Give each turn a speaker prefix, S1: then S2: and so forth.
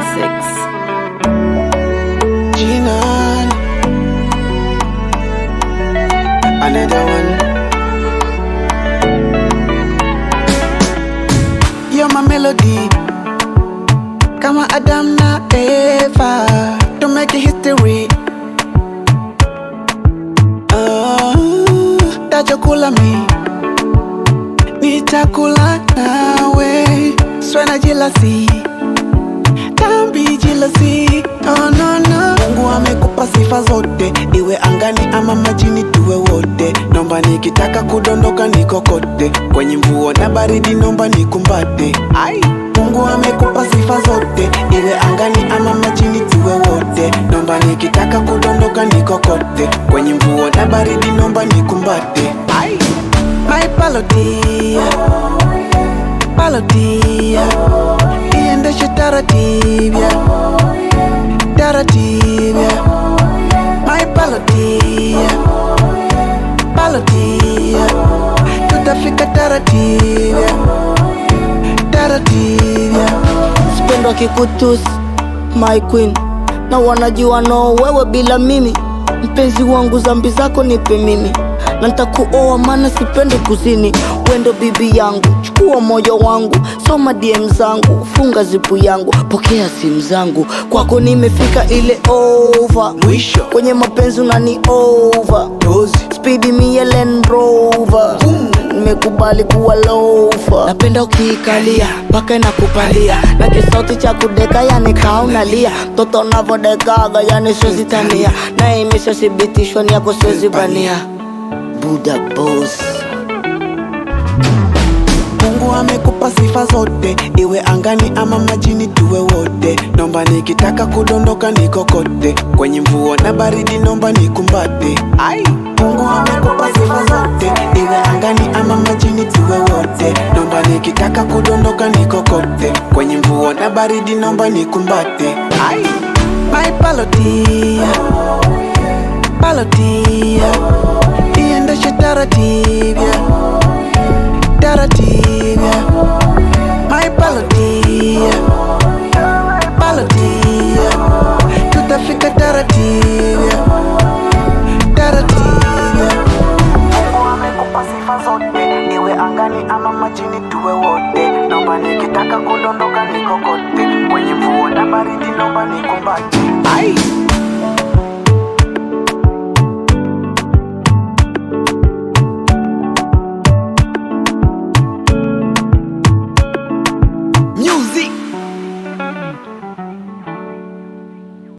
S1: Classics.
S2: Jinan. Another one. You're my melody. Kama Adam na Eva. To make a history. Ah, tajokula mi. Nitakula nawe. Swena jealousy. Tambi jealousy. Oh, no, no. Mungu amekupa sifa zote, iwe angani ama majini, tuwe wote. Nomba nikitaka kudondoka nikokote, kwenye mvua na baridi, nomba nikumbate. Ai, Mungu amekupa sifa zote, iwe angani ama majini, tuwe wote. Nomba nikitaka kudondoka nikokote, kwenye mvua na baridi, nomba nikumbate. Ai, my palodia, palodia, iendeshe taratibu taratibu my palotia palotia tutafika taratibu taratibu
S3: Sipendo kikutus my queen na wanajua no wewe bila mimi mpenzi wangu zambi zako nipe mimi na nitakuoa maana sipendi kuzini wendo bibi yangu chukua moyo wangu soma DM zangu funga zipu yangu pokea simu zangu kwako nimefika ile over
S2: mwisho
S3: kwenye mapenzi unani over
S2: dozi
S3: spidi mie Land Rover nimekubali kuwa lofa napenda ukiikalia mpaka inakupalia na kisauti cha kudeka yani kaunalia mtoto navodekaga yani siwezi tania na imeshathibitishwa ni yako siwezi bania buda boss
S2: Mungu amekupa sifa zote, iwe angani ama majini, tuwe wote. Nomba nikitaka kudondoka nikokote, kwenye mvua na baridi, nomba nikumbate. Ai, Mungu amekupa sifa zote, iwe angani ama majini, tuwe wote. Nomba nikitaka kudondoka nikokote, kwenye mvua na baridi, nomba nikumbate. Ai, my palotia, palotia, iendeshe taratibu